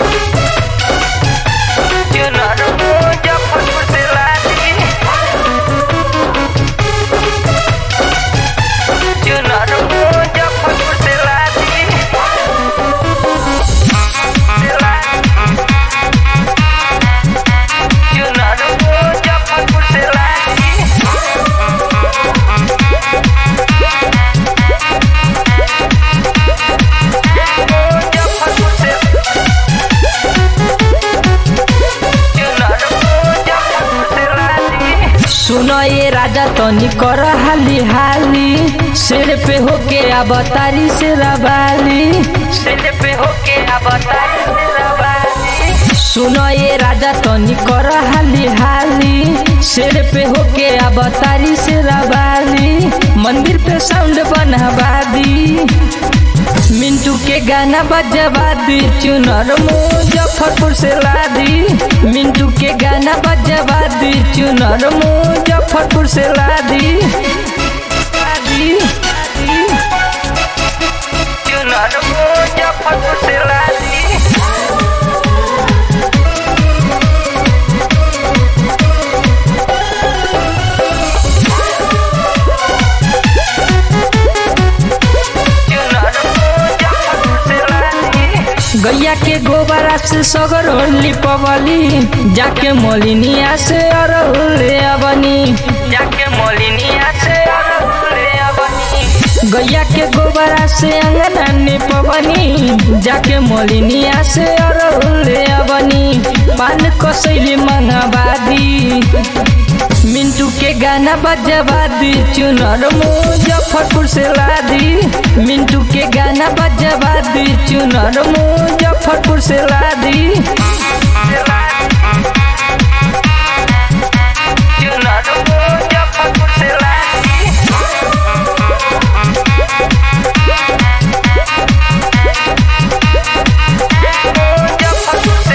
चुनर मुजफ्फरपुर से लादी चुनर मुजफ्फरपुर से लादी से लादी चुनर मुजफ्फरपुर से लादी मुजफ्फरपुर से चुनर मुजफ्फरपुर से लादी सुनो ये राजा तनी कर हाली हाली सिर पे होके अब तारी से रबाली सिर पे होके अब तारी से रवानी सुनो ये राजा तनी कर हाली हाली सिर पे होके अब तारी से रबाली मंदिर पे साउंड बनवा दी मिंटू के गाना बजवा दी चुनर मुजफ्फरपुर से लादी मिंटू के गाना बजवा दी चुनर मुजफ्फरपुर से लादी लादी लादी चुनर मुजफ्फरपुर से लादी चुनर मुजफ्फरपुर से लादी गैया के गोबरा से सगर होली पवली जाके मोलिनिया से अरहुले अबनी जाके मोलिनिया से अरहुले अबनी गैया के गोबरा से अंगना ने पवनी जाके मोलिनिया से अरहुले अबनी पान कसैली मंगवादी मिंटू के गाना बजवा दी चुनर मुजफ्फरपुर से लादी मिंटू के गाना बजवा दी चुनर मुजफ्फरपुर से लादी चुनर मुजफ्फरपुर से लादी मुजफ्फरपुर से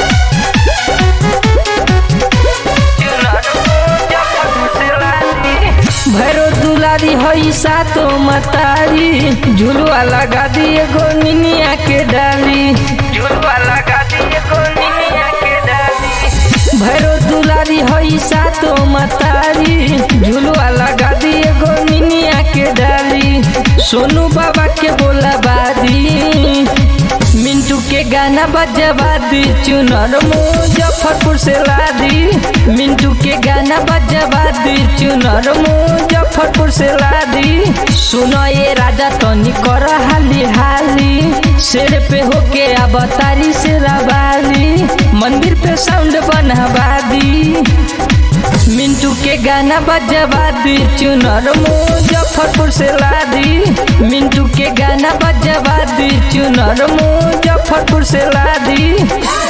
चुनर मुजफ्फरपुर से लादी भैरो दुलारी हई सातो मतारी झुलुआ लगा दिए गो निनिया के डाली झुलवा लगा दिए गोनिया के डाली भैरो दुलारी हई सातो मतारी झुलुआ लगा दिए गो निनिया के डाली सोनू बाबा के बोला बादी मिंटू के गाना बजवा दी चुनर मुजफ्फरपुर से लादी मिंटू के गाना बजवा दी चुनर मुजफ्फरपुर से लादी सुनो ये राजा तनी कर हाली हाली सिर पे होके अब तारी से रबाली मंदिर पे साउंड बनवा दी मिंटू के गाना बजवा दी चुनर मुजफ्फरपुर से लादी मिंटू के गाना बजवा दी चुनर मुजफ्फरपुर से लादी